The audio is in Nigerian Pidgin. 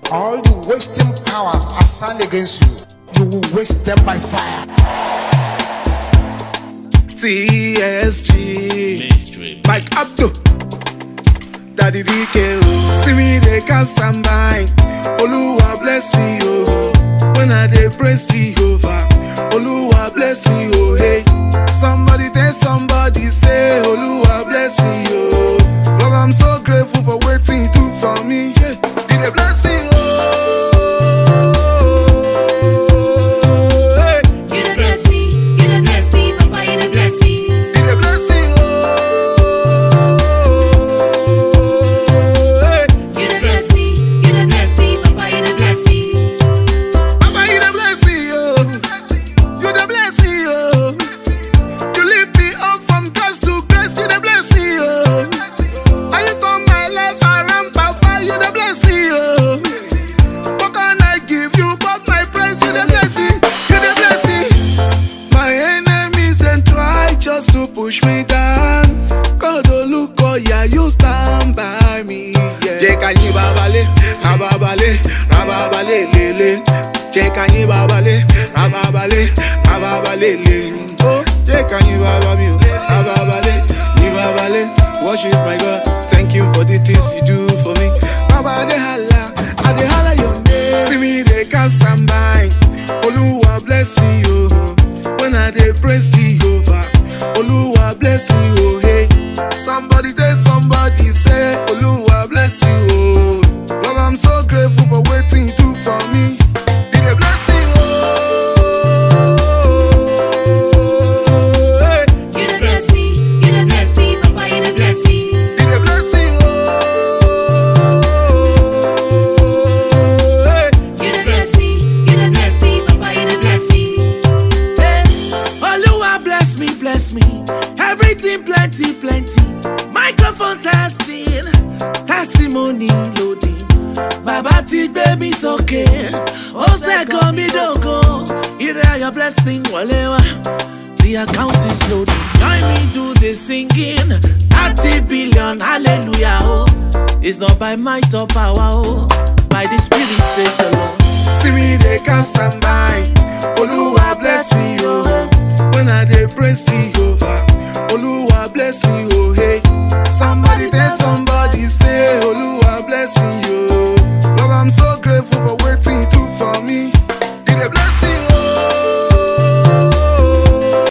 All the wasting powers assigned against you, you will waste them by fire. TSG. Mainstream. Mike Abdo. Daddy DK. oh. See me, they can't stand by. Oluwa bless me, oh. When I dey praise Jehovah. Oluwa bless me, oh. Hey. Somebody tell somebody, say, Oluwa bless me, oh. Lord, I'm so grateful for waiting you do for me. Yeah. Did they bless me, oh. Hey. You done bless me, you done bless me, Papa, you done bless me. Did they bless me, oh. Hey. You done bless me, you done bless me, Papa, you done bless me. Papa, you done bless me, oh. You done bless me, oh. You lift me up from grace to grace, you done bless me, oh. And you turn my life around, Papa, you done bless me, oh. What can I give you but my praise? You done bless me, you done bless me. My enemies and try just to push me down. God, oh look, oh yeah, you stand by me. Yeah. Jẹ́ ká yín babalẹ̀, rababalẹ̀, rababalẹ̀ lélẹ̀. Jẹ́ ká yín babalẹ̀, rababalẹ̀, rababalẹ̀ lélẹ̀. Ó jẹ́ ká yín baba mi o, rababalẹ̀, yín babalẹ̀. Worship my God, thank you for the things you do for me. Baba dey hala, I dey hala your name. See me dey can't stand by. Oluwa bless me o. When I dey praise Jehovah, Oluwa bless me oh hey. Somebody tell somebody say Oluwa bless you oh. Lord I'm so grateful for waiting you do for me. He dey bless me oh. Hey. You done bless me, you done bless me, Papa, you done bless me. He dey bless me oh. Hey. You done bless me, you done bless me, Papa, you done bless me. Hey, Oluwa bless me, bless me. Everything plenty, plenty. Microphone testing, testimony loading. Bàbá ti gbé mi sókè, ó ṣẹ́gun mi dògo. Ire ayọ̀ blessing wọlé wá. The account is loading. Join me do the singing. Thirty billion, hallelujah, oh. It's not by might or power, oh. By the spirit says the Lord. See me, they can't stand by. Oluwa bless me, oh. When I dey praise Jehovah, Oluwa bless me, oh. Hey, somebody tell